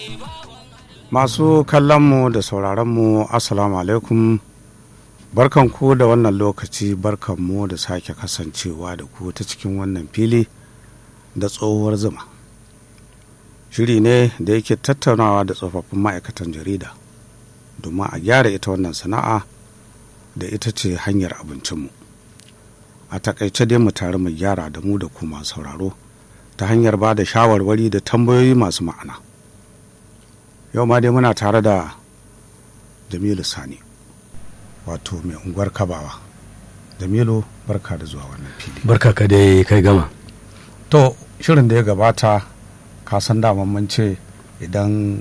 Masu kallonmu da sauraronmu Assalamu alaikum barkanku da wannan lokaci barkanmu da sake kasancewa da ku ta cikin wannan fili da tsohuwar zuma. Shiri ne da yake tattaunawa da tsofaffin ma'aikatan jarida domin a gyara ita wannan sana'a da ita ce hanyar abincinmu. A takaice dai mu tare mu gyara da mu da ku masu sauraro ta hanyar ba da shawarwari da tambayoyi masu ma'ana. yau ma dai muna tare da jamilu sani wato mai unguwar kabawa jamilu barka da zuwa wannan fili barka ka dai kai gama to shirin da ya gabata ka san daman mun ce idan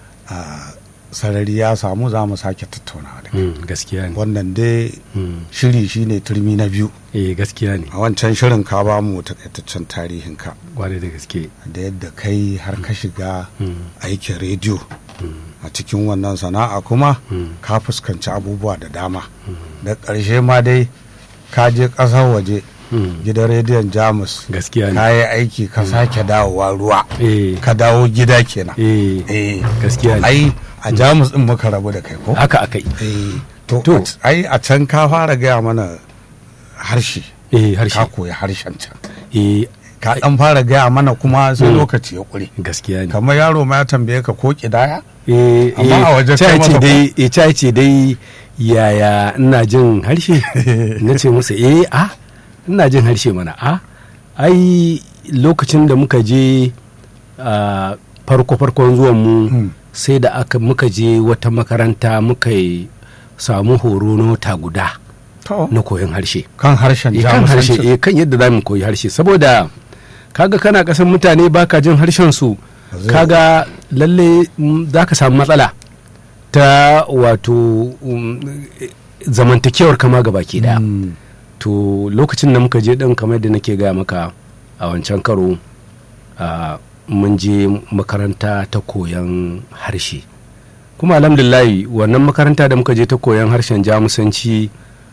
sarari ya samu za mu sake tattaunawa da gaskiya ne wannan dai shiri shine turmi na biyu eh gaskiya ne a wancan shirin ka ba mu takaitaccen tarihin ka kwarai da gaske da yadda kai har ka shiga aikin rediyo a cikin wannan sana'a kuma ka fuskanci abubuwa da dama da ƙarshe ma dai ka je ƙasar waje gidan rediyon jamus gaskiya ne ka yi aiki ka sake dawowa ruwa eh ka dawo gida kenan eh eh gaskiya ne ai a jamus din muka rabu da kai ko haka akai eh to To. ai a can ka fara gaya mana harshe eh ka harshe koyi harshen can eh ka dan fara gaya mana kuma sai lokaci ya kure gaskiya ne kamar yaro ma ya tambaye ka ko kidaya eh Amma a waje ta kai ce masa dai eh ta ce dai yaya ina jin harshe na ce masa eh a ina jin harshe mana a ai lokacin da muka je a farko farkon zuwan mu Hmm. sai da aka muka je wata makaranta muka yi samu horo na wata guda to na koyon harshe kan harshen eh, kan harshe jamusanci eh, kan yadda za mu koyi harshe saboda kaga kana kasan mutane baka jin harshen su Zai- kaga lalle za ka samu matsala ta wato um, eh, zamantakewar kama ga baki daya Mm. to lokacin da muka je din kamar da nake gaya maka a wancan karo a, mun je makaranta ta koyon harshe kuma alhamdulillahi wannan makaranta da muka je ta koyon harshen jamusanci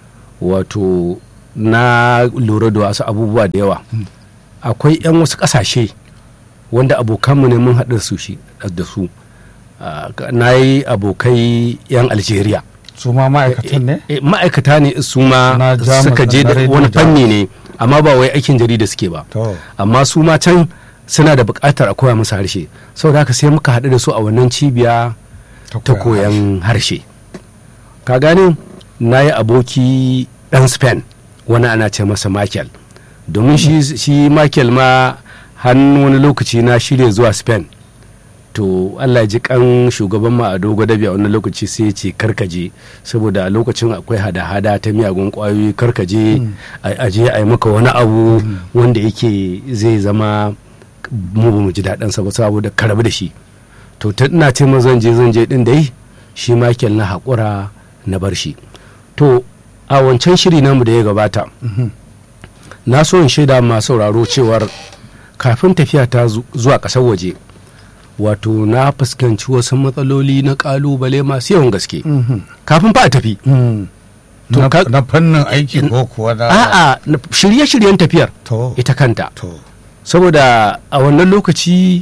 wato na lura da wasu abubuwa da yawa akwai 'yan wasu ƙasashe wanda abokanmu ne mun haɗa su shi da su Ah, na yi abokai 'yan algeria su ma ma'aikatan ne Eh, ma'aikata ne su ma Na Jamus suka je na da Radio wani Jamus. fanni ne amma ba wai aikin jarida suke ba to amma su ma can suna da buƙatar a koya musu harshe saboda haka sai muka haɗu da su a wannan cibiya ta koyan harshe ka gane na yi aboki ɗan spain wani ana ce masa michael domin shi, shi michael ma hannu wani lokaci na shirya zuwa spain to allah ji kan shugaban ma a dogo dabi a wani lokaci sai ya ce karkaje saboda a lokacin akwai hada-hada ta miyagun kwayoyi karkaje a je a yi maka wani abu wanda yake zai zama mu ba mu ji daɗinsa ba saboda karabu da shi to ta ina ce mun zan je zan je din dai shi Michael na haƙura na bar shi to a wancan shiri namu da ya gabata na so in shaida ma sauraro cewar kafin tafiya ta zu- zuwa ƙasar waje wato na fuskanci wasu matsaloli na ƙalubale masu yawan gaske kafin fa a tafi To na ka- na fannin aiki ko kuwa na a'a na- shirye-shiryen tafiyar to ita kanta to saboda a wannan lokaci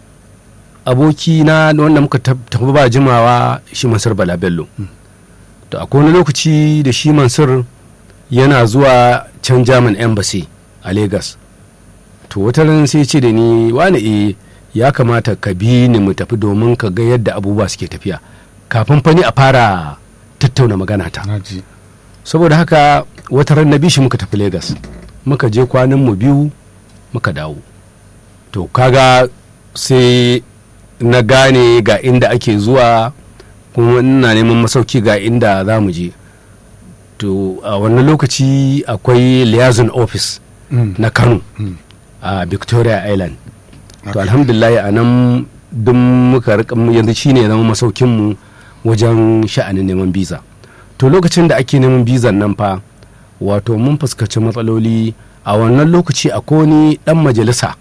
aboki na wanda muka tab- tafi ba jimawa shi mansur bala bello to akwai wani lokaci da shi mansur yana zuwa can german embassy a lagos to wata ran sai ce da ni wani e ya kamata ka bi ni mu tafi domin ka ga yadda abubuwa suke tafiya kafin fani a fara tattauna magana ta na ji saboda haka wata ran na bi shi muka tafi Legas muka je kwanan mu biyu muka dawo to kaga sai na gane ga inda ake zuwa kuma ina neman masauki ga inda za mu je to a wannan lokaci akwai liaison office Mm. na kano Mm. a victoria island to Okay. alhamdulillah a nan duk muka rika yanzu shine ya zama masaukinmu wajen sha'anin neman biza to lokacin da ake neman bizan nan fa wato mun fuskaci matsaloli a wannan lokaci akwai wani dan majalisa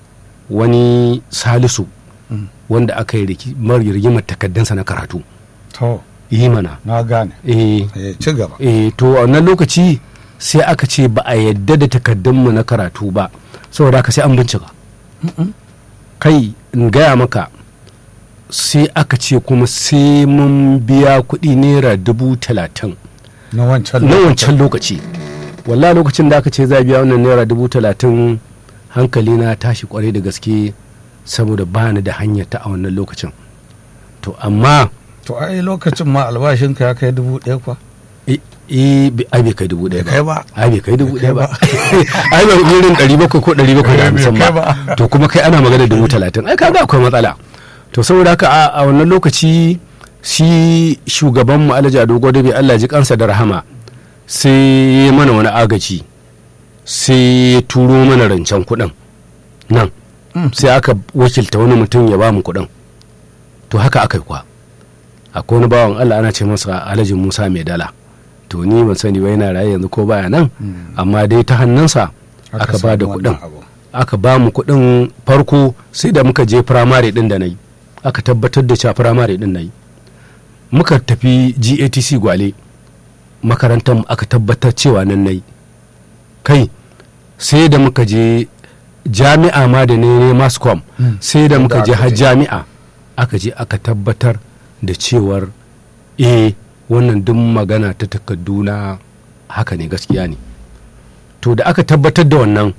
wani salisu Mm. wanda aka yi riki- mar rigimar takaddansa na karatu to yi mana na gane eh eh ci gaba eh to a wannan lokaci sai aka ce ba a yadda da takaddunmu na karatu ba saboda haka sai an bincika kai in gaya maka sai aka ce kuma sai mun biya kuɗi naira dubu talatin na wancan na wancan lokaci wallah lokacin da aka ce za a biya wannan naira dubu talatin hankali na tashi kwarai da gaske saboda ba ni da hanyar ta a wannan lokacin to amma to ai lokacin ma albashinka ya kai dubu ɗaya kwa eh eh, bi- ai bai kai dubu ɗaya kai ba ba ai bai kai dubu ɗaya ba kai ai ba irin ɗari bakwai ko ɗari bakwai da Eh, bai hamsin kai ba ba. to kuma kai ana magana dubu talatin ai kaga akwai matsala to saboda haka a a wannan lokaci shi shugaban mu alhaji ado bai Allah ji kansa da rahama sai ya mana wani agaji sai ya turo mana rancen kuɗin nan Mm. sai aka wakilta wani mutum ya ba mu kuɗin to haka aka yi kwa akwai wani bawan Allah ana ce masa alhaji Musa mai dala to ni ban sani ba yana raye yanzu ko baya nan amma dai ta hannunsa aka ba da samu kuɗin wannan abu. aka ba mu kuɗin farko sai da muka je firamare ɗin da na yi aka tabbatar da cewa firamare ɗin na yi muka tafi gatc gwale makarantar mu aka tabbatar cewa nan na yi kai sai da muka je jami'a ma da ne ne mascom Mm. sai da Inda muka je aka har je. jami'a aka je aka tabbatar da cewar eh wannan duk magana ta takarduna haka ne gaskiya ne to da aka tabbatar da wannan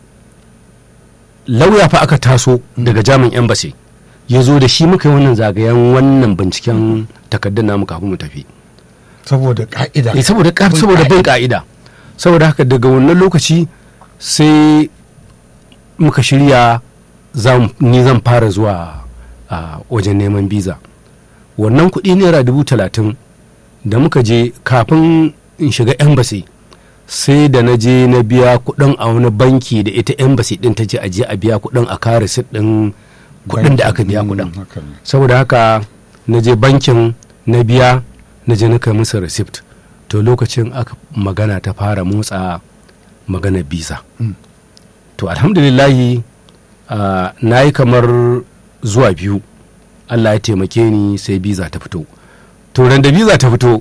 lauya fa aka taso daga jamin embassy ya zo da shi muka yi wannan zagayen wannan binciken takardun namu kafin mu tafi saboda ka'ida eh saboda ka- Bin saboda bin ka'ida. ka'ida saboda haka daga wannan lokaci sai muka shirya zam- ni zan fara zuwa a wajen neman biza wannan kuɗi naira dubu talatin da muka je kafin in shiga embassy sai da na je na biya kuɗin a wani banki da ita embassy ɗin ta ce a je a biya kuɗin a kare receipt ɗin kuɗin da aka biya Mm, kuɗin haka ne. saboda haka na je bankin na biya na je na kai musu receipt to lokacin aka magana ta fara motsa magana biza Mm. to alhamdulillahi ah, na yi kamar zuwa biyu allah ya taimake ni sai biza ta fito to ran da biza ta fito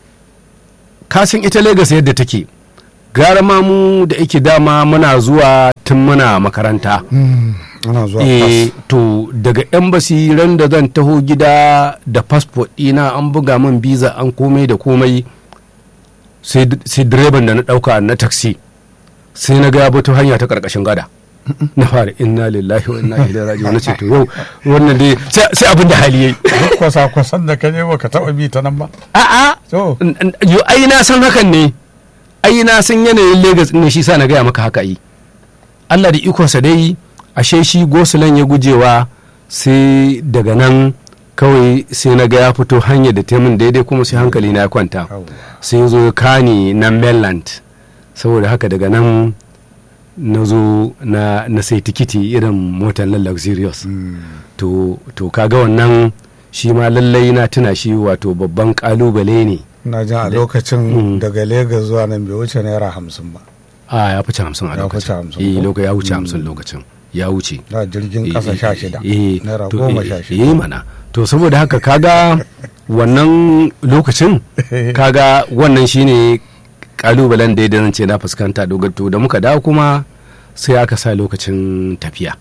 kasan ita Legas yadda take gara ma mu da ake dama muna zuwa tun muna makaranta Mm, ana zuwa eh pass. to daga embassy ran da zan taho gida da passport ɗina an buga min visa an komai da komai sai d- sai direban da na ɗauka na taxi sai na ga ya bato hanya ta ƙarƙashin gada na fara inna lillahi wa inna ilaihi raji'un na ce to yau wannan dai sai sai abin da hali yayi duk kwasa-kwasan da ka je ba ka taɓa bi ta nan ba a'a to n- n- yo ai na san hakan ne ai na san yanayin Legas ne shi sa na gaya maka haka yi Allah da ikonsa dai ashe shi gosulan ya gujewa sai daga nan kawai sai na ga ya fito hanyar da taimun daidai kuma sai hankali na ya kwanta Yawwa. sai ya zo ya kani na mainland saboda haka daga nan na zo na, na sai tikiti irin motar na luxurious Mm, to, to kaga wannan shi ma lallai na tuna shi wato babban kalubale ne na jin a Mm. lokacin daga Legas zuwa nan bai wuce naira hamsin ba a ya fice hamsin a Ya lokacin fice hamsin eh ko? loka ya wuce Mm. hamsin lokacin ya wuce da jirgin ƙasa sha shida eh, naira to, goma eh, sha eh shida mana to saboda haka kaga wannan lokacin kaga wannan shine kalubalen da ya zan ce na fuskanta dogato da muka dawo kuma sai aka sa lokacin tafiya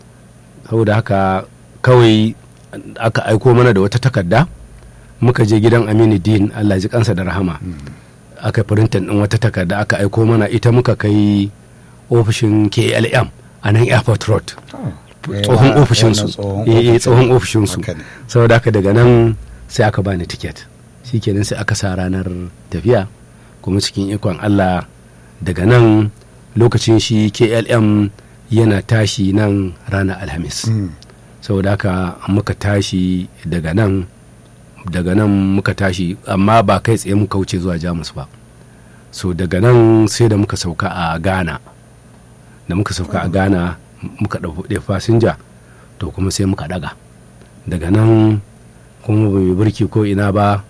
saboda haka kawai aka aiko mana da wata takarda muka je gidan aminu din allah ji kansa da rahama aka firintan din wata takarda aka aiko mana ita muka kai ofishin klm a nan airport road tsohon ofishinsu eh eh, tsohon ofishinsu Haka ne. saboda haka daga nan sai aka bani tiket shikenan sai aka sa ranar tafiya kuma cikin ikon Allah daga nan lokacin shi KLM yana tashi nan ranar Alhamis Mm. saboda haka muka tashi daga nan daga nan muka tashi amma ba kai tsaye muka wuce zuwa Jamus ba so daga nan sai da muka sauka a Ghana da muka sauka a Ghana muka ɗauki fasinja to kuma sai muka daga daga nan kuma ba mu birki ko ina ba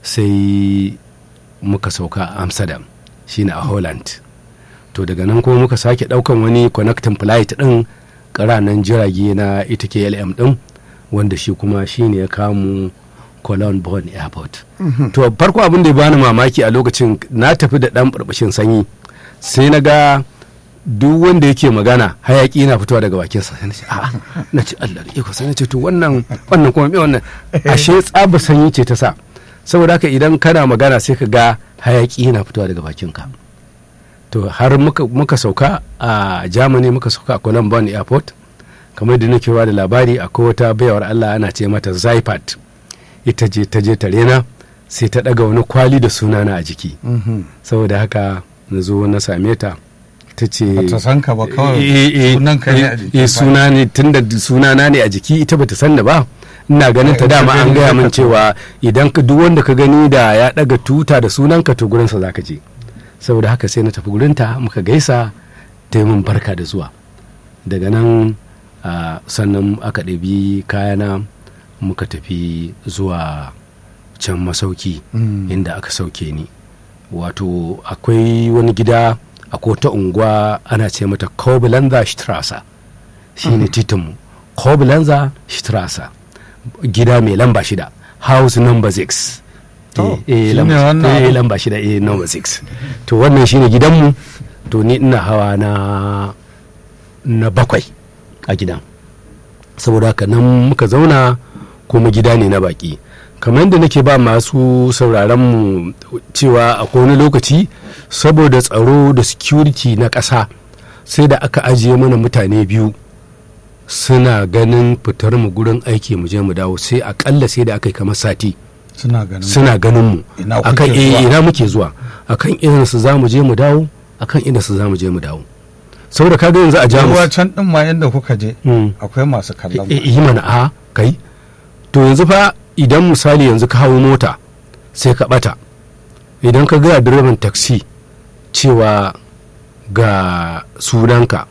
sai muka sauka a amsterdam shine a holland to daga nan kuma muka sake daukan wani connecting flight din ƙaranan jirage na ita klm din wanda shi kuma shine ya kamu cologne bonn airport to farko abin da ya bani mamaki a lokacin na tafi da dan burbushin sanyi sai na ga duk wanda yake magana hayaki na fitowa daga bakinsa sai na ce a'a na ce Allah da iko sai na ce to wannan wannan kuma me wannan ashe tsaba sanyi ce ta sa saboda haka idan kana magana sai ka ga hayaki yana fitowa daga bakinka to har muka, muka sauka a germany muka sauka a cologne airport kamar da nake ba da labari akwai wata bayawar allah ana ce mata zaipat ita je ta je tarena sai ta daga wani kwali da sunana a jiki saboda haka na zo na same ta ta ce Bata san ka ba kawai Eh, eh, sunan ka ne a eh, jiki eh, ba. suna ne tunda sunana ne a jiki ita bata san da ba ina ganin ta Ita dama an gani gaya min haka to. cewa idan ka duk wanda ka gani da ya daga tuta da sunanka to gurinsa zaka je saboda haka sai na tafi gurinta muka gaisa ta yi min barka da zuwa daga nan ah, sannan aka ɗabi kayana muka tafi zuwa can masauki Mm. inda aka sauke ni wato akwai wani gida a kota unguwa ana ce mata Koblenzer Straße shi ne titinmu Koblenzer Straße gida mai lamba shida house number 6 To, Eh, eh, shi lamba- ne wannan eh, abu? lamba shida eh, number 6 to wannan shine gidanmu to ni ina hawa na na bakwai a gidan saboda haka nan muka zauna kuma gida ne na baki kamar yadda nake ba masu sauraron mu cewa a wani lokaci saboda tsaro da security na ƙasa sai da aka ajiye mana mutane biyu suna ganin fitar mu gurin aiki mu je mu dawo sai akalla sai da aka yi kamar sati suna ganin suna ganin mu Ina kuke akan eh, zuwa? ina muke zuwa akan irin su za mu je mu dawo akan irin su za mu je mu dawo saboda kaga yanzu a ruwa jamus can din ma inda kuka je Mm. akwai masu kallon Eh, yi mana a kai to yanzu fa idan misali yanzu ka hawo mota sai ka bata idan ka gaya direban taxi cewa ga sunanka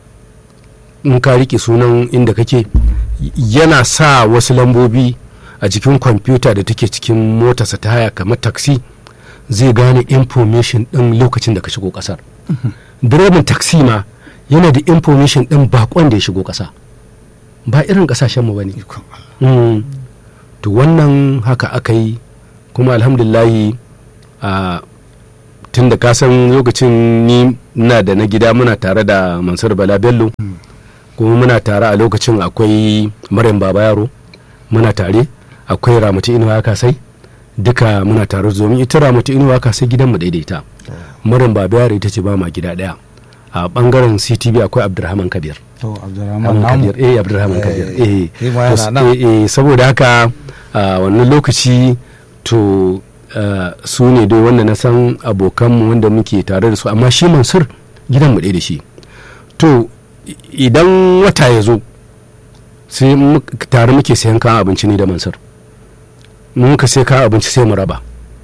in ka rike sunan inda kake y- yana sa wasu lambobi a jikin kwamfuta da take cikin motarsa ta haya kamar taxi zai gane information din lokacin da ka shigo kasar direban taxi ma yana da information din bakon da ya shigo kasa ba irin kasashenmu ba ne Ikon Allah. Mm. to wannan haka aka yi kuma alhamdulillahi a tun da kasan lokacin ni na da na gida muna tare da mansur bala bello kuma muna tare a lokacin akwai maryam baba yaro muna tare akwai ramatu inuwa kasai duka muna tare domin ita ramatu inuwa kasai gidanmu daidaita maryam baba yaro ita ce ba ma gida daya a bangaren ctv akwai abdurrahman kabir to abdurrahman Abdulrahman namu Kabir, eh Abdulrahman Kabir eh shi ma yana To, nan. eh, eh, saboda haka a wannan lokaci to ah, su ne dai wanda na san abokanmu wanda muke tare da su amma shi Mansur gidan mu ɗaya da shi to i- idan wata ya zo sai mu- tare muke sayan kayan abinci ne da Mansur mun ka sai kayan abinci sai mu raba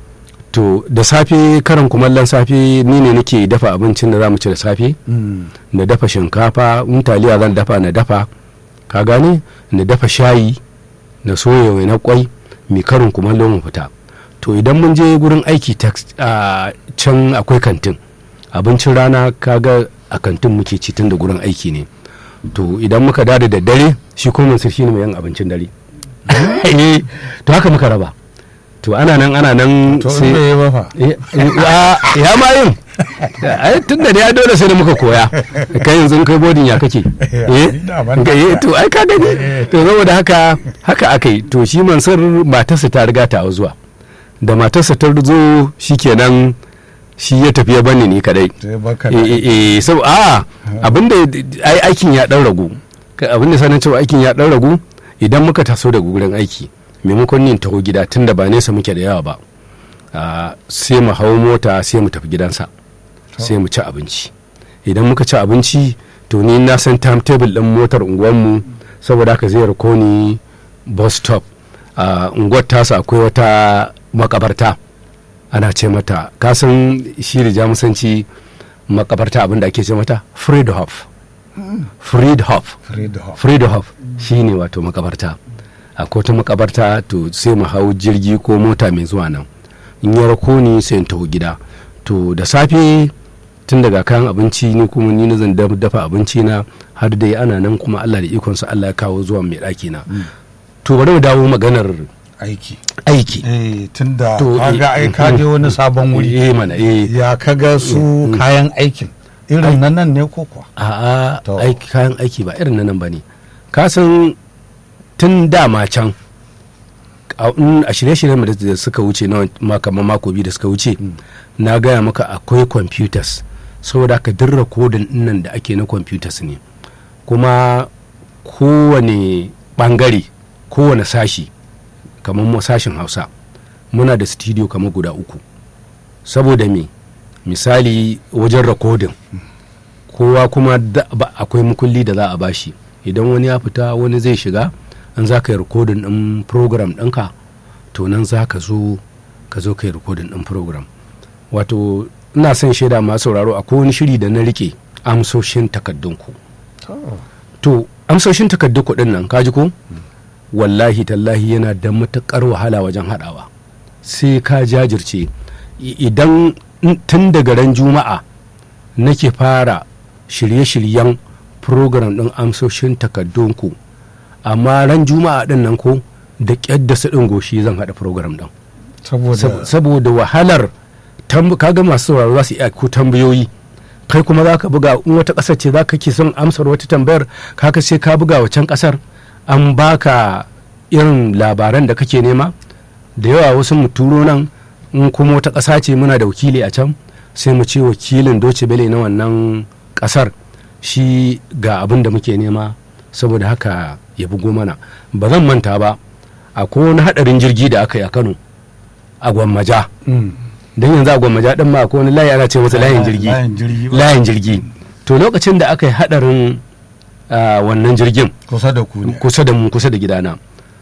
to da safe karan kumallon safe ni ne nake dafa abincin da za mu ci da safe Mm. na dafa shinkafa in taliya zan dafa na dafa ka gane na dafa shayi na soya na kwai mai karin kumallo mu fita to idan mun je gurin aiki tax- a can akwai kantin abincin rana kaga a kantin muke ci tun da gurin aiki ne to idan muka dada da dare shi kuma mansur shine mai yin abincin dare Eh, to haka muka raba to ana nan ana nan to in bai yi ba fa Eh, eh, a- ya ma yin ai tun da ya dole sai da muka koya kai yanzu kai bodin ya kake eh da ban ga- eh, to ai ka gani to saboda haka haka aka yi to shi mansur matarsa ta riga ta zuwa da matarsa ta zo shikenan shi ya tafi ya bani ni kadai sai baka eh eh eh sab a abinda ai aikin ya dan ragu Ka- abinda sanin cewa aikin ya dan ragu idan muka taso daga gurin aiki maimakon yin taho gida tunda ba nesa muke da yawa ba ah, sai mu hau mota sai mu tafi gidansa sai mu ci abinci idan muka ci abinci to ni na san timetable din motar unguwanmu saboda haka zai rako ni bus stop a unguwar tasa akwai wata makabarta ana ce mata kasan shi da jamusanci makabarta abinda ake ce mata friedhof friedhof Friedhof. friedhof shi ne wato makabarta a ta makabarta to sai mu hau jirgi ko mota mai zuwa nan in ya rako ni sai in taho gida to da safe tun daga kayan abinci ni kuma ni na zan daf- dafa abinci na har dai ana nan kuma Allah da ikonsa Allah ya kawo zuwa mai ɗaki na to bari mu dawo maganar aiki aiki eh tunda To, kaga eh, ai ka je wani sabon wuri eh mana eh ya kaga su kayan aikin irin nan nan ne ko kuwa a'a To. aiki kayan aiki ba irin na nan ba ne ka san tun dama can a in- a shirye-shiryen da da suka wuce na ma- kamar mako biyu da suka wuce na gaya maka akwai computers saboda ka duk rikodin nan da ake na computers ne kuma kowane bangare kowane sashi kamar mu sashin hausa muna da studio kamar guda uku saboda me misali wajen rikodin kowa kuma da- ba- akwai mukulli da za a bashi idan wani ya fita wani zai shiga an za ka yi rikodin ɗin program ɗinka to nan za ka zo ka zo ka yi rikodin ɗin program wato ina son shaida masu sauraro akwai wani shiri da na rike amsoshin takardunku to amsoshin takardun kuɗin nan kaji ko wallahi tallahi yana da matuƙar wahala wajen haɗawa sai ka jajirce I- idan in- tun daga ran juma'a nake fara shirye-shiryen program ɗin amsoshin takardunku amma ran juma'a ɗin nan ko da ƙyar da su ɗin goshi zan haɗa program ɗin Sab- saboda saboda wahalar tamb- kaga masu sauraro za su iya ko tambayoyi kai kuma za ka buga in wata ƙasar ce za ka ke son amsar wata tambayar kaka sai ka buga wacan ƙasar an baka irin labaran da kake nema da yawa wasu mu turo nan in kuma wata ƙasa ce muna da wakili a can sai mu ce wakilin doce bele na wannan ƙasar shi ga abin da muke nema saboda haka ya bugo mana ba zan manta ba akwai wani haɗarin jirgi da aka yi a kano a gwammaja Mm. don yanzu a gwammaja din ma akwai wani layi ana ce masa layin jirgi layin jirgi ba. layin jirgi to lokacin da aka yi hadarin ah, wannan jirgin kusa da ku ne kusa da mu kusa da gidana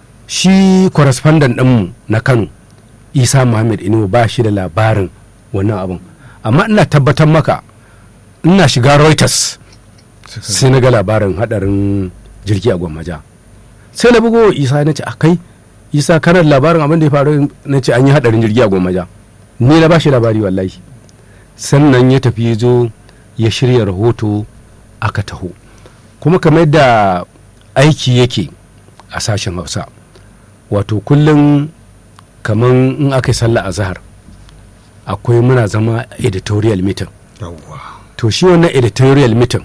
shi correspondent ɗinmu na kano isa muhammad inuwa ba shi da labarin wannan abin amma ina tabbatar maka ina shiga reuters Suka- sai na ga labarin hadarin jirgi a gwammaja sai na bugo wa isa na ce a kai isa kana da labarin abin da ya faru na ce an yi hadarin jirgi a gwammaja ni na ba shi labari wallahi sannan ya tafi ya zo ya shirya rahoto aka taho kuma kamar yadda aiki yake a sashen hausa wato kullum kamar in aka yi sallah a zahar akwai muna zama editorial meeting yawwa to shi wannan editorial meeting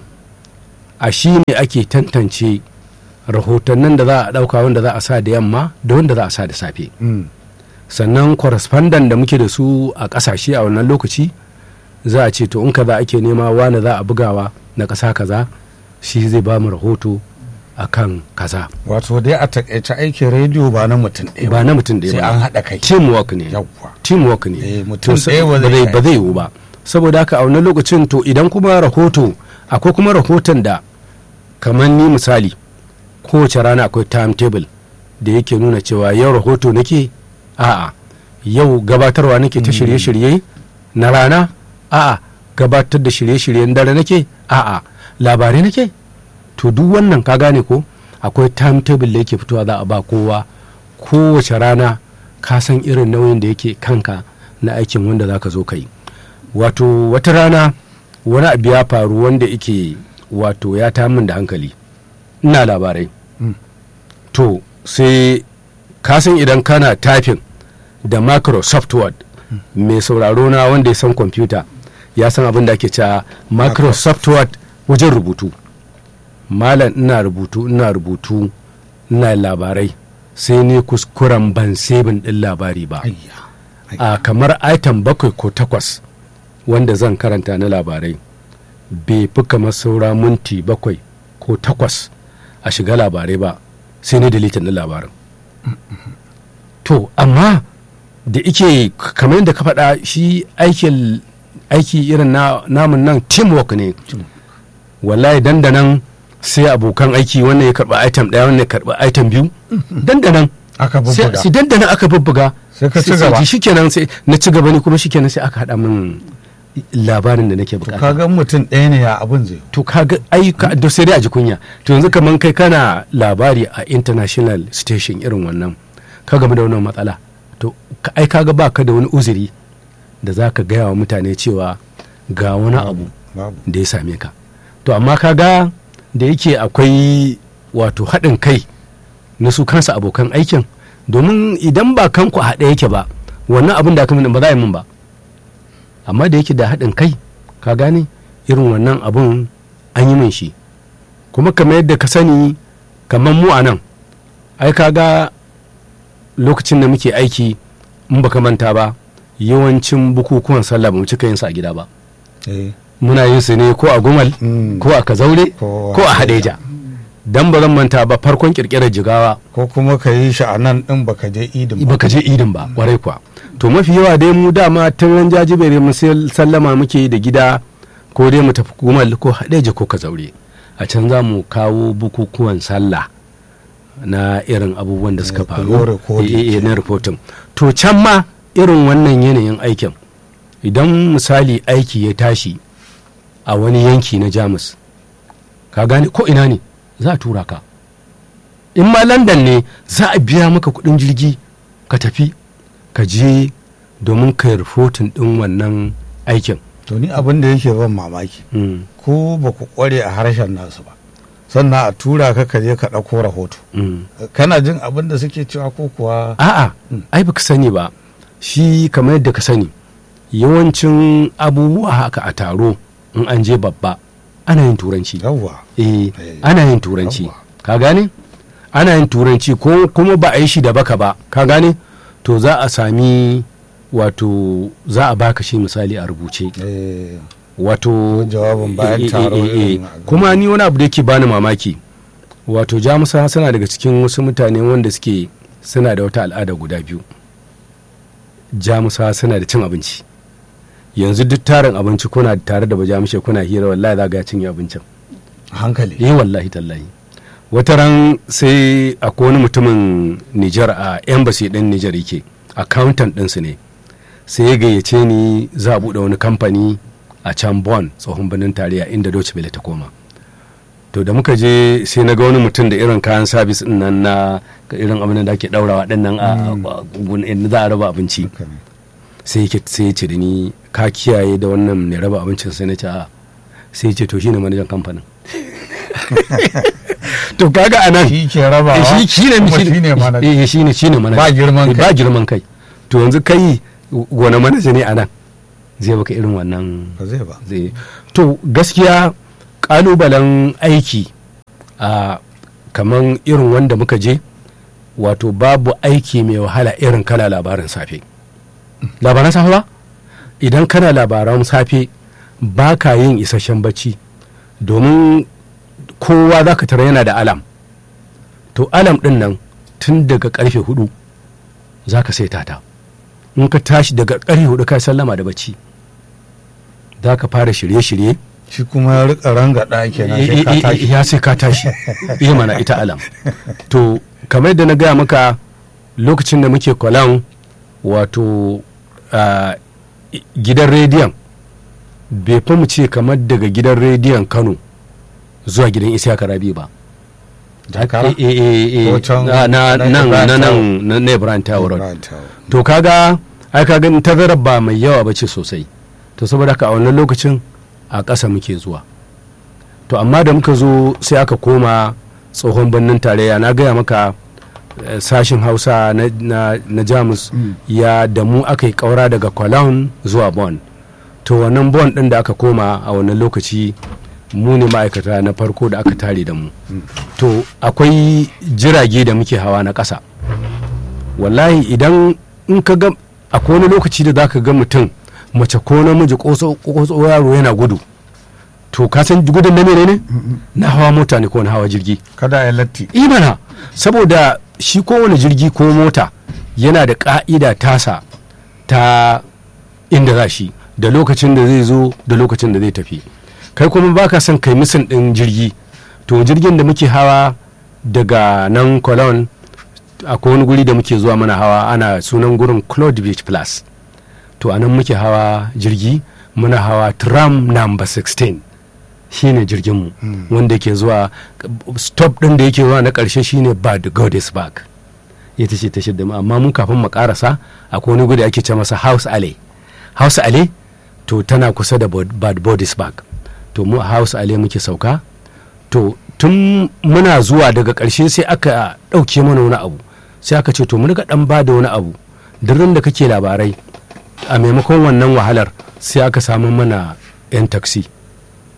a shi ne ake tantance rahotannin da za a ɗauka wanda za a sa da yamma da wanda za a sa da safe Mm. sannan correspondent da muke da su a ƙasashe a wannan lokaci za a ce to in kaza ake nema wani za a bugawa na ƙasa kaza shi zai ba mu rahoto a kan kaza wato dai a takaice aikin rediyo ba na mutum ɗaya ba na mutum ɗaya sai ba an haɗa kai teamwork ne yawwa teamwork ne Eh, mutum To, sa- ɗaya ba ba zai zai kai. ba zai yiwu ba saboda haka a wannan lokacin to idan kuma rahoto akwai kuma rahoton da kamar ni misali kowace rana akwai timetable da yake nuna cewa yau rahoto nake a'a yau gabatarwa nake ta shirye-shirye na rana a'a gabatar da shirye-shiryen dare nake a'a labarai nake to duk wannan ka gane ko akwai timetable da yake fitowa za a ba kowa kowace rana ka san irin nauyin da yake kanka na aikin wanda za ka zo ka yi wato wata rana wani abu ya faru wanda yake wato ya ta min da hankali ina labarai Mm. to sai ka san idan kana typing da microsoft word mai sauraro na wanda ya san kwamfuta ya san abin da ake cewa microsoft word wajen rubutu malam ina rubutu ina rubutu ina labarai sai ne kuskuren ban sebin din labari ba ayya a kamar item bakwai ko takwas wanda zan karanta na labarai bai fi kamar saura minti bakwai ko takwas a shiga labarai ba sai ne deletin na labarin to amma da ike kamar yadda ka faɗa shi aikin aiki irin na namun nan teamwork ne wallahi dandanan sai abokan aiki wannan ya karɓi item ɗaya wannan ya karɓi item biyu dandanan aka sai bubbuga sai dandanan aka bubbuga Sai ka ci gaba. shikenan sai na ci gaba ne kuma shikenan sai aka haɗa min labarin da nake to bukata kaga mutum ɗaya ne ya abin zai to kaga ai ka da sai dai a ji kunya to yanzu kaman kai kana labari a international station irin wannan ka game da wannan matsala to ka- ai kaga ba ka da wani uzuri da za ka gaya wa mutane cewa ga wani abu babu da ya same ka to amma kaga da yake akwai wato haɗin kai na su kansa abokan aikin domin idan ba kanku a haɗe yake ba wannan abin da aka min ba za a yi min ba amma da yake da haɗin kai ka gane irin wannan abun an yi min shi kuma kamar yadda ka sani kamar mu a nan ai kaga lokacin da muke aiki in baka manta ba yawancin bukukuwan sallah ba mu cika yin su a gida ba eh muna yin su ne ko a gumal Mm. ko a kazaure Ko ko a a hadeja dan ba zan manta ba farkon kirkirar jigawa ko kuma ka yi shi a nan din baka je idin ba baka je idin ba kwarai kuwa to mafi yawa dai mu dama tun ran jajibere mu sai sallama muke yi da gida ko dai mu tafi gumal ko hadeja ko kazaure a can za mu kawo bukukuwan sallah na irin abubuwan da suka Eh, ku faru yi recording Eh, eh, eh, na reporting to can ma irin wannan yanayin aikin idan misali aiki ya tashi a wani yanki na jamus ka gane ko ina ne za a tura ka in ma london ne za a biya maka kudin jirgi ka tafi ka je domin ka yi rahoton din wannan aikin to ni abin da yake ban mamaki Mm, ko ba ku kware a harshen nasu ba sannan a tura ka ka je ka ɗauko rahoto mm. kana jin abin da suke cewa ko kuwa a'a ai baka sani ba shi kamar yadda ka sani yawancin abubuwa haka a taro in an je babba ana yin turanci yawwa eh Eh, ana yin turanci yawwa. ka gane ana yin turanci ko kuma ba a yi shi da baka ba ka gane to za a sami wato za a baka shi misali a rubuce eh, wato jawabin bayan eh, eh, taro eh, eh, irin a kuma ni wani abu da yake bani mamaki wato jamusa suna daga cikin wasu mutane wanda suke suna da wata al'ada guda biyu jamusa suna da cin abinci yanzu duk tarin abinci kuna tare da bajamushe kuna hira wallahi za ga ya cinye abincin hankali eh wallahi tallahi wata ran sai akwai wani mutumin Nijar a embassy din Nijar yake accountant ɗinsu ne sai ya gayyace ni za a buɗe wani kamfani a can Bonn tsohon birnin tarayya inda Deutsche Welle ta koma to da muka je sai na ga wani mutum da irin kayan sabis din nan na irin abin da ake daurawa din nan a a- gun- inda za a raba abinci Haka ne. sai yake sai ya ce da ni ka kiyaye da wannan mai raba abincin sai na ce a sai ya ce to shine manajan kamfanin to kaga anan shi ke raba Eh, shi shi ne kuma shi shi ne mana eh shi ne shi ne manaja Ba girman Eh, kai. ba girman kai to yanzu kai wani manaja ne anan zai baka irin wannan ba zai ba zai to gaskiya kalubalen aiki a kaman irin wanda muka je wato babu aiki mai wahala irin kana labarin safe labaran safe ba idan kana labaran safe ba ka yin isasshen bacci domin kowa za ka tara yana da alam to alam din nan tun daga karfe hudu za ka saita ta in ka tashi daga karfe hudu ka sallama da bacci za ka fara shirye-shirye shi kuma ya rika ranga ɗaki na sai ka Eh, eh, eh, tashi ya sai ka tashi iya mana ita alam to kamar da na gaya maka lokacin da muke kwalan wato ah, i- gidan rediyon bai fi mu ce kamar daga gidan rediyon kano zuwa gidan isiyaka rabi ba jakara Eh, eh, eh, eh, Ko can na na- na nan Ibrahim na Tower. nan na na Ibrahim Tower Road. Right, tower. to kaga ai kaga tazarar ba mai yawa ba ce sosai to saboda haka a wannan lokacin a ƙasa muke zuwa to amma da muka zo sai aka koma tsohon birnin tarayya na gaya maka eh, sashin hausa na, na, na jamus Mm. ya da mu aka yi ƙaura daga cologne zuwa bon to wannan bon ɗin da aka koma a wannan lokaci mu ne ma'aikata na farko da aka tare da mu to akwai jirage da muke hawa na ƙasa wallahi idan in ka ga akwai wani lokaci da zaka ga mutum mace ko namiji ko yaro yana gudu to ka san gudun na menene na hawa mota ne ko na hawa jirgi kada ya latti imana saboda shi kowane jirgi ko mota yana da ka'ida tasa ta inda za shi da lokacin da zai zo da lokacin da zai tafi kai kuma baka son kai misin ɗin jirgi to jirgin da muke hawa daga nan cologne akwai wani guri da muke zuwa mana hawa ana sunan gurin claude beach plus to a nan muke hawa jirgi muna hawa tram number 16 shine jirginmu wanda ke zuwa stop ɗin da yake zuwa na ƙarshe shine bad godesburg ita ce ta shidda mu amma mun kafin mu karasa akwai wani guri ake ce masa house alley house alley to tana kusa da Bod- bad bodisburg to mu a house alley muke sauka to tun muna zuwa daga ƙarshe sai aka ɗauke mana wani abu sai aka ce to mu rika ɗan ba da wani abu durin da kake labarai a maimakon wannan wahalar sai aka samu mana 'yan taksi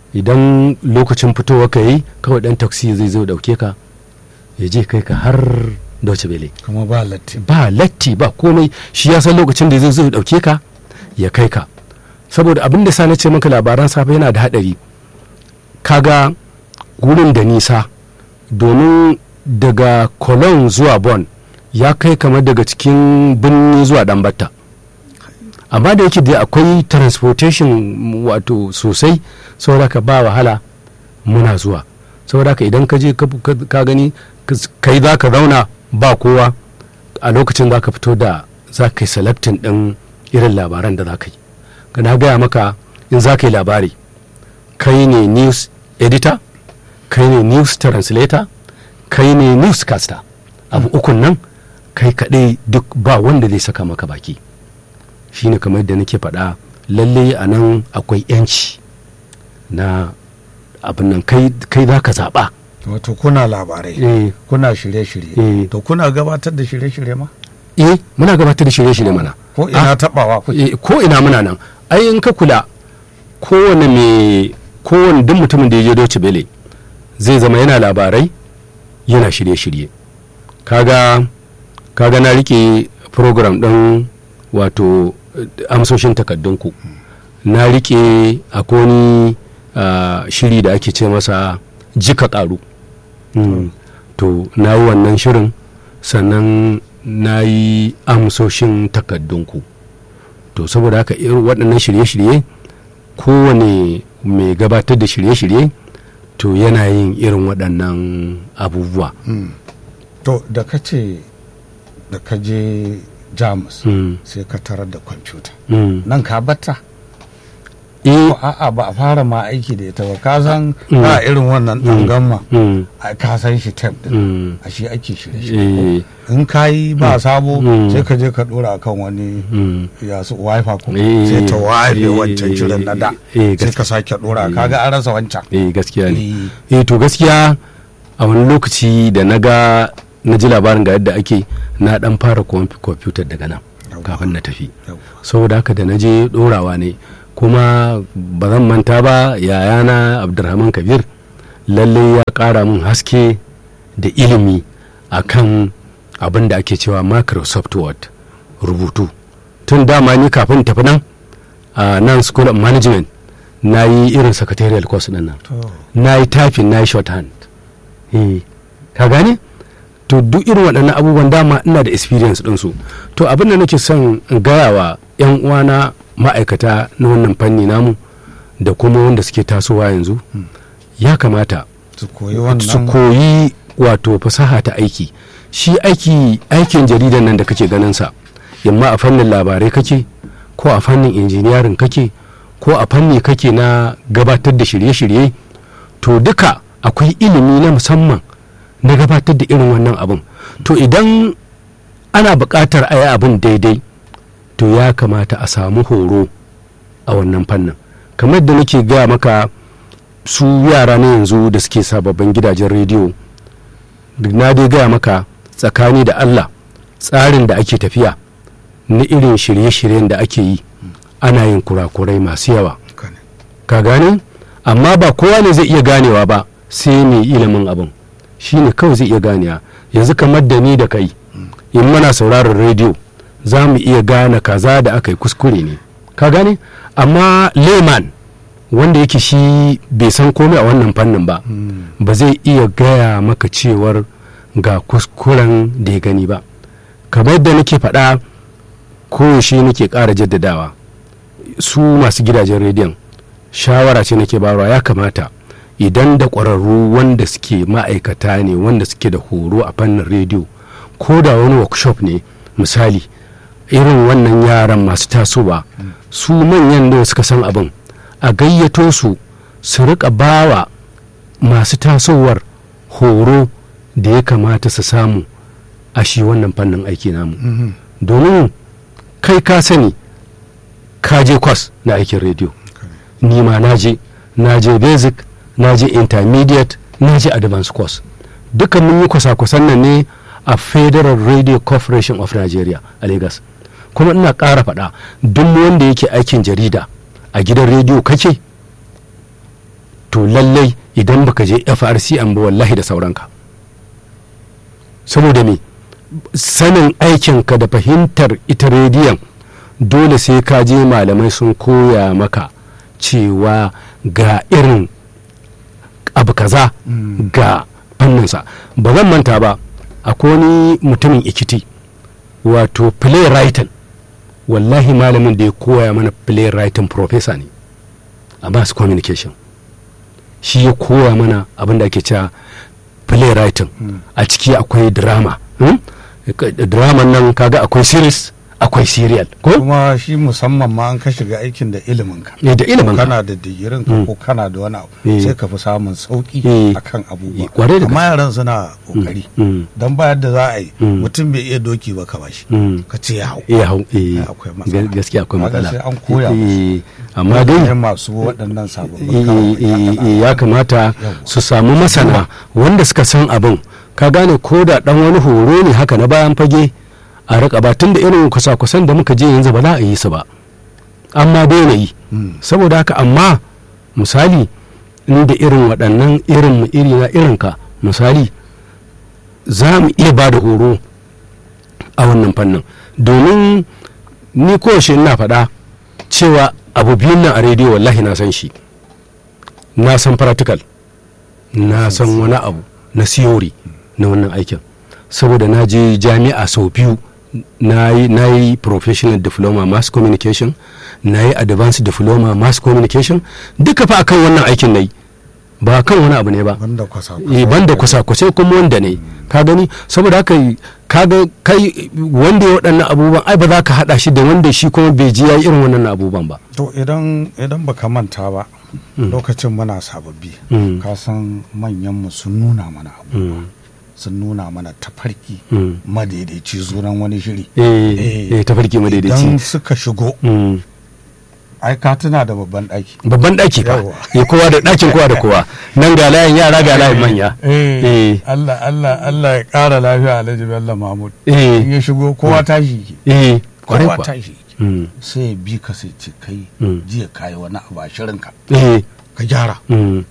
idan lokacin fitowa ka yi kawai dan taksi zai zo dauke ka ya je kai ka har Deutsche Welle kuma ba latti ba latti ba komai shi ya san lokacin da zai zo dauke ka ya kai ka saboda abin da sa na ce maka labaran safe yana da hadari kaga gurin da nisa domin daga Cologne zuwa Bonn ya kai kamar daga cikin birni zuwa Dambatta amma da yake da akwai transportation wato sosai saboda ka ba wahala muna zuwa saboda ka idan ka je ka gani kai za ka zauna ba kowa a lokacin za ka fito da za ka yi selectin ɗin irin labaran da za ka yi na gaya maka in za ka yi labari kai ne news editor kai ne news translator kai ne newscaster abu ukun nan kai kaɗai duk ba wanda zai saka maka baki shine kamar da nake faɗa lalle a nan akwai yanci na abin nan kai za ka zaɓa wato kuna labarai eh kuna shirye-shirye Eh. to kuna gabatar da shirye-shirye ma eh muna gabatar da shirye-shirye mana ko ina tabawa kuke Eh, ko ina muna nan ai in ka kula kowane mai kowane duk mutumin da ya je Deutsche Welle zai zama yana labarai yana shirye-shirye kaga kaga na rike program ɗin wato eh, amsoshin takaddunku na rike akwai wani ah, shiri da ake ce masa jika ƙaru Mm. to na yi wannan shirin sannan na yi amsoshin takaddunku to saboda haka irin waɗannan shirye-shirye kowane mai gabatar da shirye-shirye to yana yin irin waɗannan abubuwa Mm. to da ka ce da ka je jamus Mm. sai ka tarar da kwamfuta Mm. nan ka batta Eh, ko a'a ba a fara ma aiki da ita ba ka san Mm. ba irin wannan ɗan gamma mm, a ka san shi tab din mm, a shi ake shirye-shirye eh, in ka yi ba sabo Mm. sai ka je ka dora kan wani mm. ya su wifi ko Eh, sai ta wafe eh, wancan shirin na da eh, sai ka sake dora kaga an rasa wancan eh gaskiya ne Eh, eh to gaskiya a wani lokaci da na ga na ji labarin ga yadda ake na dan fara kwamfi- kwamfutar daga nan Yawwa. kafin na tafi yawwa. saboda haka da na je dorawa ne kuma ba zan manta ba yayana abdulrahman kabir lalle ya kara min haske da ilimi akan abin da ake cewa microsoft word rubutu tun dama ni kafin tafi nan a nan school of management na yi irin secretarial course din nan To, na yi typing na yi shorthand eh ka gane to duk irin waɗannan abubuwan dama ina da experience ɗinsu to abin da nake son in gaya wa 'yan uwana ma'aikata na wannan fanni namu da kuma wanda suke tasowa yanzu ya kamata su koyi su wannan koyi wato fasaha ta aiki shi aiki aikin jaridan nan da kake ganin sa yamma a fannin labarai kake ko a fannin injiniyarin kake ko a fanni kake na gabatar da shirye-shirye to duka akwai ilimi na musamman na gabatar da irin wannan abin to idan ana buƙatar a yi abin daidai to ya kamata a samu horo a wannan fannin kamar da nake gaya maka su yara na yanzu da suke sababbin gidajen rediyo na dai gaya maka tsakani da allah tsarin da ake tafiya na irin shirye-shiryen da ake yi ana yin kurakurai masu yawa Haka ne. ka gane amma ba kowa ne zai iya ganewa ba sai mai ilimin abin shi ne kawai zai iya ganewa yanzu kamar da ni da kai in muna sauraron rediyo za mu iya gane kaza da aka yi kuskure ne ka gane amma layman wanda yake shi bai san komai a wannan fannin ba Mm. ba zai iya gaya maka cewar ga kuskuren da ya gani ba kamar yadda nake faɗa koyaushe nake ƙara jaddadawa su masu gidajen rediyon shawara ce nake bayarwa ya kamata idan da ƙwararru wanda suke ma'aikata ne wanda suke da horo a fannin rediyo ko da wani workshop ne misali irin wannan yaran masu tasowa su manyan da suka san abin a gayyato su su rika bawa masu tasowar horo da ya kamata su samu a shi wannan fannin aiki namu Mhm. domin kai ka sani ka je kwas na aikin rediyo ni ma na je na je basic na je intermediate na je advanced course duka mun yi kwasa-kwasan nan ne a federal radio corporation of nigeria a lagos kuma ina ƙara faɗa duk wanda yake aikin jarida a gidan rediyo kake to lallai idan baka je frcm ba wallahi da sauranka saboda me sanin aikinka da fahimtar ita rediyon dole sai ka je malamai sun koya maka cewa ga irin abu kaza ga fanninsa ba zan manta ba akwai wani mutumin ikiti wato playwriting wallahi malamin da ya koya mana playwriting professor ne a mass communication shi ya koya mana abin da ake cewa playwriting a ciki akwai drama hmm? drama nan kaga akwai series akwai serial ko kuma shi musamman ma an ka shiga aikin da ilimin ka Eh, da ilimin ka. kana da digirin ka ko kana da wani abu Eh. sai ka fi samun sauki Eh. akan abubuwa Eh, kwarai da amma yaran suna kokari Mm. dan ba yadda za a yi Mm. mutum bai iya doki ba ka bashi Mm. ka ce ya hau eh hau eh akwai matsala. ga- gaskiya akwai Kaga matsala sai an koya Eh, amma Mutane dai masu waɗannan sababbin eh, kawo eh, eh, ya kamata Yawwa. su samu masana wanda suka san abin ka gane ko da dan wani horo ne haka na bayan fage a rika ba tun da irin kusa-kusan da muka je yanzu ba za a yi su ba amma daina yi Mm. saboda haka amma misali inda irin waɗannan irin mu iri na irinka misali za mu iya ba da horo a wannan fannin domin ni kowace ina faɗa cewa abu biyun nan a rediyo wallahi na san shi na san practical na san wani abu na theory na wannan aikin saboda na je jami'a sau biyu na yi na yi professional diploma mass communication na yi advanced diploma mass communication duka fa akan wannan aikin na yi ba kan wani abu ne ba banda kwasa eh banda kusa-kusai kuma wanda ne ka gani saboda haka kaga kai wanda ya waɗannan abubuwan ai ba za ka haɗa shi da wanda shi kuma bai ji ya yi irin wannan abubuwan ba to idan idan baka manta ba lokacin muna sababbi Mm. ka san manyanmu sun nuna mana abu Mm. sun nuna mana tafarki Mm. madaidaici sunan wani shiri eh eh tafarki idan madaidaici suka shigo Mm. ai ka tuna da babban ɗaki babban ɗaki fa Yawwa. eh kowa da ɗakin kowa da kowa nan ga layin yara ga layin manya eh Allah Allah Allah ya ƙara lafiya Alhaji Bello Mahmud in eh ya shigo kowa tashi yake eh kwarai kowa kuwa tashi yake Mm. sai ya bi ka sai ce kai Mm. jiya kayi wani abu a shirinka eh ka gyara mm.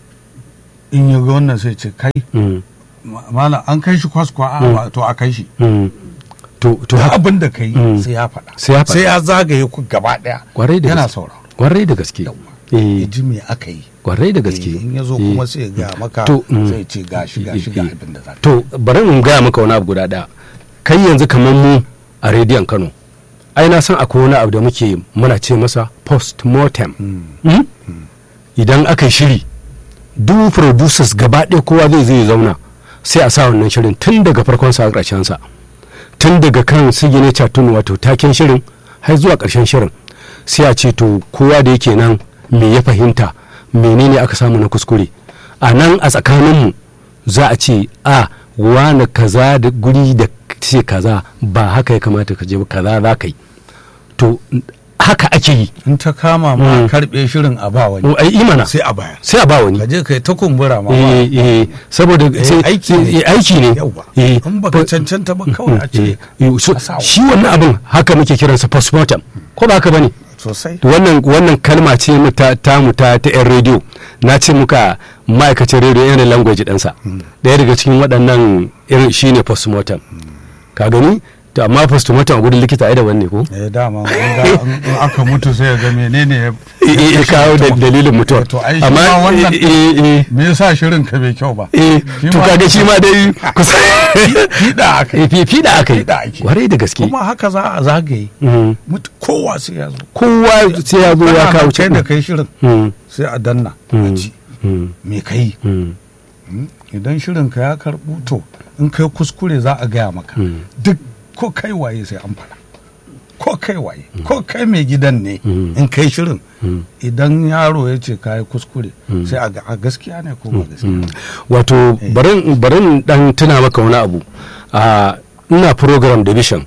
in ya ga wannan sai ce kai Mm. ma- malam an kai shi kwaskwa a ba to a kai shi Mm. to to to haka abin da ka yi Mm. sai ya faɗa Sai ya faɗa. sai ya zagaye ku gaba ɗaya kwarai da yana gaske sauraro kwarai da gaske Yawwa. ya eh ji me aka yi kwarai da gaske in ya zo Eh. kuma sai ya gaya maka To, mm. sai ce ga shi ga shi ga abin da za ka to bari in gaya maka wani abu guda ɗaya kai yanzu kamar mu a rediyon kano ai na san akwai wani abu da muke muna ce masa post mortem Mm. idan aka yi shiri duk producers gaba ɗaya kowa zai zai zauna sai a sa wannan shirin tun daga farkon sa ƙarshen sa tun daga kan signature tun wato taken shirin har zuwa ƙarshen shirin sai a ce to kowa da yake nan me ya fahimta menene aka samu na kuskure a nan a tsakaninmu za a ce a wane kaza da guri da ce kaza ba haka ya kamata ka je ba kaza za ka yi to haka ake yi in ta kama ma Mm. karɓe shirin a ba wani ai imana sai a baya sai a ba wani ka je kai ta kumbura ma ba eh eh saboda sai- aiki sai- ne. eh, aiki ne Yawwa. eh in baka fa- cancanta ba kawai a ce eh, eh, so- a sa wa. shi wannan abin haka muke kiransa postmortem ko ba haka bane sosai wannan wannan kalma ce mu ta ta mu ta ta yan rediyo na ce muka ma'aikacin rediyo yana language ɗansa ɗaya daga cikin waɗannan irin shine postmortem ka gani to amma postmortem a gudun likita ai da wanne ko eh dama in ga- in in aka mutu sai ya ga menene ya eh eh, kawo da dalilin mutuwa to ai shi amma ma wannan eh eh eh me yasa shirin ka bai kyau ba eh Shi to ma- kaga shi ma dai kusa fiɗa aka yi eh fi fi da aka yi Fiɗa ake. kwarai da gaske kuma haka za a zagaye Mhm. Mutu- kowa sai ya zo kowa sai ya zo ya Kana kawo nan kai da cikin kai shirin Mm, sai a danna a mm, ji mm, me kai mm, idan shirin ka ya karɓu to in kai kuskure za a gaya maka Mm. duk ko kai waye sai an faɗa ko kai waye ko kai mai gidan ne Mm. in kai shirin Mm. idan yaro ya ce ka yi kuskure sai a ga a gaskiya ne ko ba gaskiya mm. wato barin barin dan tuna maka wani abu a ina program division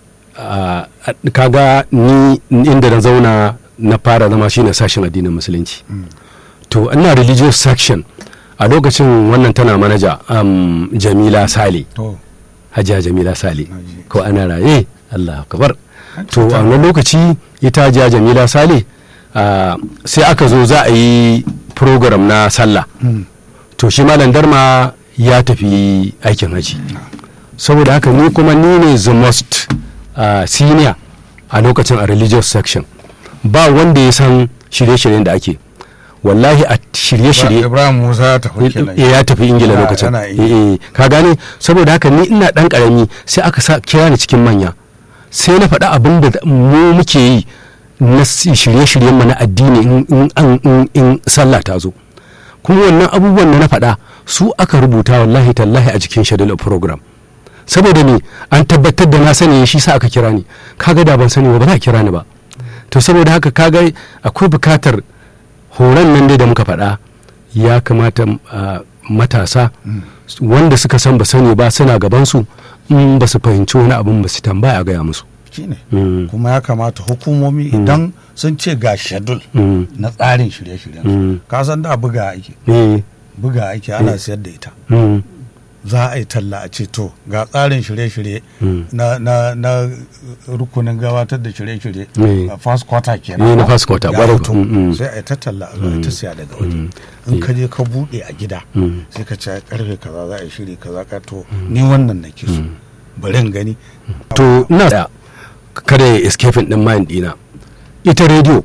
a kaga ni inda na zauna na fara zama shine sashen addinin musulunci to ina religious section a lokacin wannan tana manaja um, jamila sale to hajiya jamila sale Naji. ko ana raye allah kabar An to a cuta. wannan lokaci ita hajiya jamila sale ah, sai aka zo za a yi program na sallah to shi malam darma ya tafi aikin haji saboda haka ni kuma ni ne the most uh, senior a lokacin a religious section ba wanda ya san shirye-shiryen da ake wallahi a shirye-shirye ibrahim musa ya tafi kenan Eh, ya tafi ingila Yana- lokacin yana Eh, eh, ka gane saboda haka ni ina dan karami sai aka sa kira ni cikin manya sai na faɗa abin da mu muke yi na si- shirye-shiryen mu na addini in- in an- in- in sallah ta zo kuma wannan abubuwan da na faɗa su aka rubuta wallahi tallahi a cikin schedule of program saboda ni an tabbatar da na sani shi sa aka kira ni kaga da ban sani ba ba za a kira ni ba to saboda haka kaga akwai bukatar horon nan dai da muka faɗa ya kamata ah, matasa wanda suka san ba sani ba suna gabansu in ba su fahimci wani abin ba su tambaya a gaya musu shine Mm. kuma ya kamata hukumomi idan sun ce ga shedul Mm. na tsarin shirye-shiryen Mm. ka san da buga ake Eh, buga ake ana siyar da ita mm, za a yi talla a ce to ga tsarin shirye-shirye Mm. na, na, na rukunin gabatar da shirye-shirye Eh. a first quarter kenan Eh, na first quarter, Ya ƙwarai. fito. Mm, mm. sai a yi ta talla a zo a yi ta siya daga waje in ka je ka buɗe a gida Mm. sai ka ce karfe kaza za a yi shiri kaza ka to ni wannan nake so bari in gani to ina da kada ya escape din mind dina ita radio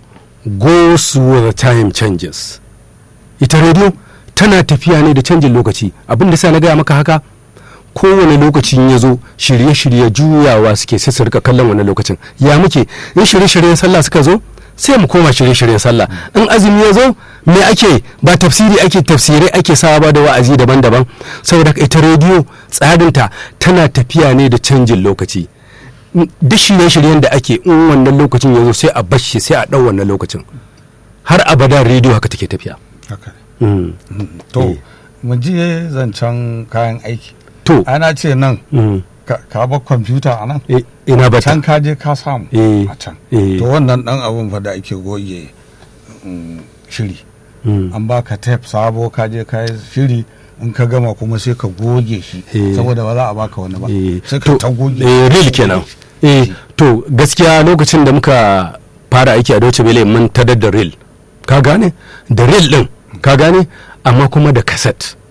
goes with the time changes ita radio tana tafiya ne da canjin lokaci abin da sa na gaya maka haka kowane lokacin ya zo shirye-shirye juyawa suke sai su rika kallon wannan lokacin ya muke in shirye-shiryen sallah suka zo sai mu koma shirye-shiryen sallah in azumi ya zo me ake ba tafsiri ake tafsirai ake sawa ba da wa'azi daban-daban saboda haka ita rediyo tsarinta tana tafiya ne da canjin lokaci duk shirye-shiryen da ake in wannan lokacin ya zo sai a bashi sai a ɗau wannan lokacin har abada rediyo haka take tafiya haka Mm. to Eh. mu je zancen kayan aiki to ana ce nan mm. ka- ka bar kwamfuta a nan Eh, ina bata can ka je ka samu Eh. a can Eh. to wannan dan abun fa da ake goge mm, shiri Mm. an baka tape sabo ka je ka yi shiri in ka gama kuma sai ka goge shi Eh. saboda ba za a baka wani ba Eh, sai ka to, ta goge eh, real kenan eh to gaskiya lokacin da muka fara aiki a Deutsche Welle mun tadar da real ka gane da real din ka gane amma kuma da cassette